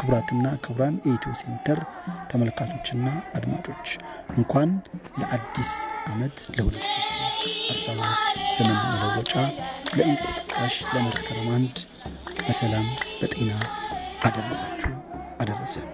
ክቡራትና ክቡራን የኢትዮ ሴንተር ተመልካቾችና አድማጮች እንኳን ለአዲስ ዓመት ለ2012 ዘመን መለወጫ ለእንቁጣጣሽ ለመስከረም አንድ በሰላም በጤና አደረሳችሁ አደረሰን።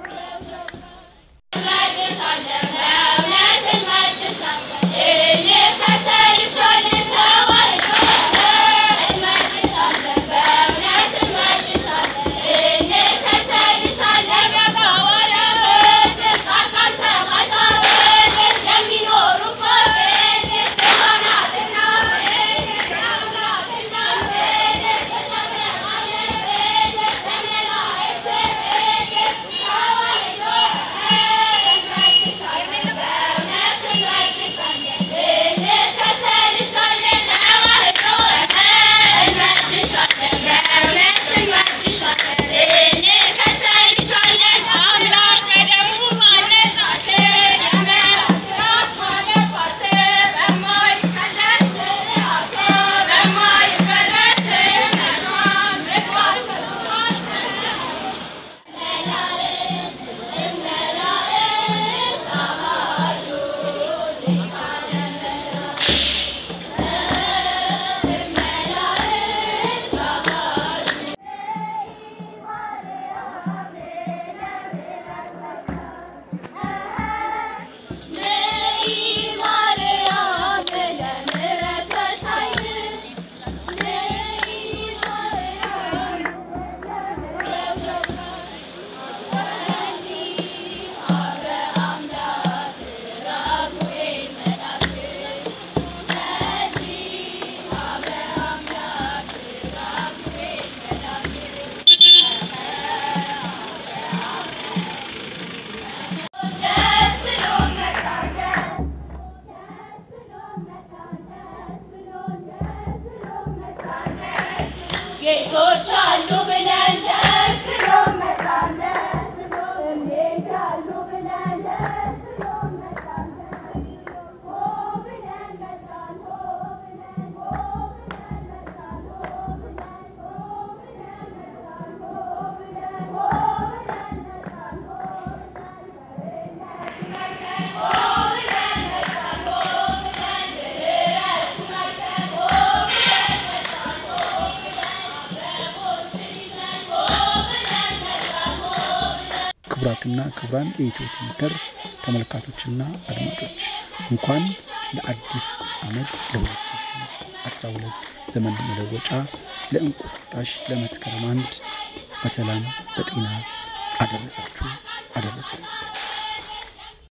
ጌቶች አሉ ብለን ደስ ብሎን መጣን ደስ ብሎን እንዴት ያሉ ብለን ደስ ብሎን መጣን ሆ ብለን መጣን ሆ ብለን ሆ ብለን መጣን ሆ ብለን ሆ ብለን መጣን ሆ ብለን ሆ ብለን መጣን ሆ ብለን ሆ ብለን መጣን ሆ ብለን ድረስ መጣን ሆ ብለን መጣን ሆ ክቡራትና ክቡራን የኢትዮ ሴንተር ተመልካቾችና አድማጮች እንኳን ለአዲስ ዓመት ለ2012 ዘመን መለወጫ ለእንቁጣጣሽ ለመስከረም አንድ በሰላም በጤና አደረሳችሁ አደረሰን።